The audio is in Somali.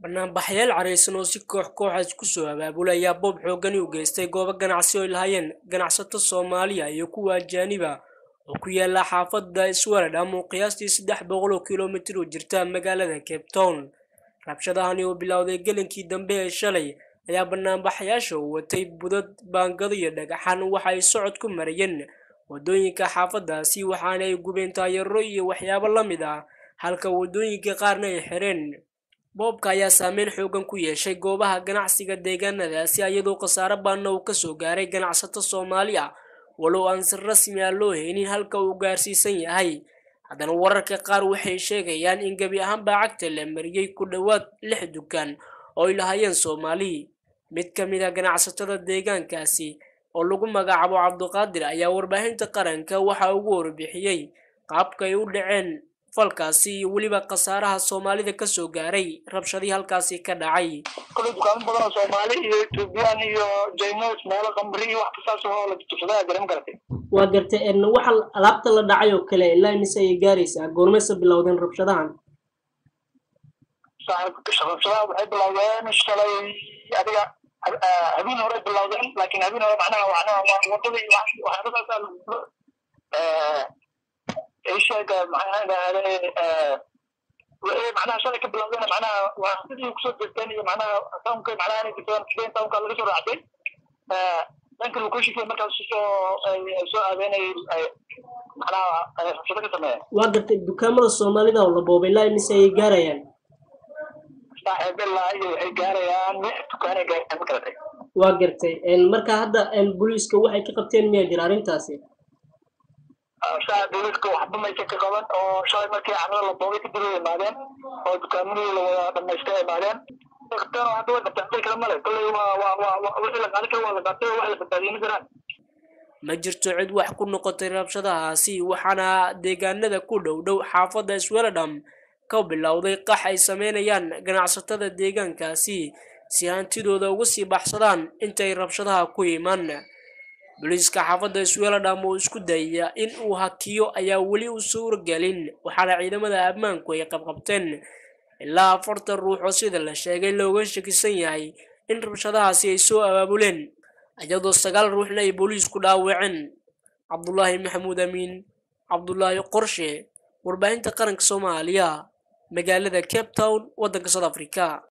banaanbaxyaal careysan oo si koox kooxaas ku soo abaabulay ayaa boob xoogani u geystay goobo ganacsi oo ay lahaayeen ganacsato soomaaliya iyo kuwa ajaaniba oo ku yaala xaafadda iswaladham oo qiyaastii saddex boqol oo kilomitir u jirta magaalada cape town rabshadahani oo bilowday gelinkii dambe ee shalay ayaa banaanbaxyaasha u watay budad baangado iyo dhagaxaan waxa ay socod ku marayeen wadooyinka xaafaddaasi waxaana ay gubeen taayaro iyo waxyaabo la mid ah halka wadooyinka qaarna ay xireen boobka ayaa saameyn xoogan ku yeeshay goobaha ganacsiga deegaanadaasi iyadoo khasaare baanna uu kasoo gaaray ganacsato soomaali ah walow aan si rasmi ah loo haynin halka uu gaarsiisan yahay haddana wararka qaar waxay sheegayaan in gebi ahaanbaa cagta la mariyey ku dhowaad lix dukaan oo ay lahaayeen soomaali mid ka mid a ganacsatada deegaankaasi oo lagu magacaabo cabduqaadir ayaa warbaahinta qaranka waxa ugu warbixiyey qaabka ay u dhaceen falkaasi iyo weliba khasaaraha soomaalida kasoo gaaray rabshadii halkaasi ka dhacay kule dukaamo badan oo soomaali iyo ethoobiyan iyo jaynos meelo qambri iyo wax kastaas oo la tusadaa garan garatay waa gartay waxa alaabta la dhacay oo kale ilaa imise ayay gaaraysaa goormayse bilowdeen rabshadahan rabshadaha waxay bilowdeen shalay adiga habeen hore bilowdeen laakiin habeen hore macnaha macnaha wadada iyo waxyaabadaasa isheega maxaa macnaha shalay ka bilowdeen macnaha waa sidii kusoo jeesteen iyo macnaha townka macnaha inay jirtaan sideen townka laga soo raacday dhanka locationka markaas soo soo aadeenay macnaha rabshado ka sameeyeen waa gartay dukaamada soomaalida oo la boobay ilaa imise ayay gaarayaan saaxiibelaa iyo waxay gaarayaan lix dukaanay gaarayaan ma garatay waa gartay marka hadda booliiska waxay ka qabteen miyaa jira arrintaasi saa dowladka waxba maysa ka qaban oo shalay markii carrada la boobay kadib ay imaadeen oo dukaamadii la wada dhamaystay imaadeen qabteen oo hadda way qabteen kale male kolley waa waa waa wixii la qaadi karo waa la qaatay wax la badbaadiyey ma jiraan ma jirto cid wax ku noqotay rabshadahaasi waxaana deegaanada ku dhow dhow xaafadda isweladham ka bilowday qax ay sameynayaan ganacsatada deegaankaasi si hantidooda uga sii baxsadaan intay rabshadaha ku iman booliiska xaafadda isweladham oo isku dayaya in uu hakiyo ayaa weli u suuragelin waxaana ciidamada ammaanku ay qabqabteen ilaa afartan ruux oo sida la sheegay looga shakisan yahay in rabshadahaasi ay soo abaabuleen iyadoo sagaal ruuxna ay booliisku dhaawaceen cabdulaahi maxamuud amiin cabdulaahi qorshe warbaahinta qaranka soomaaliya magaalada cape town waddanka south africa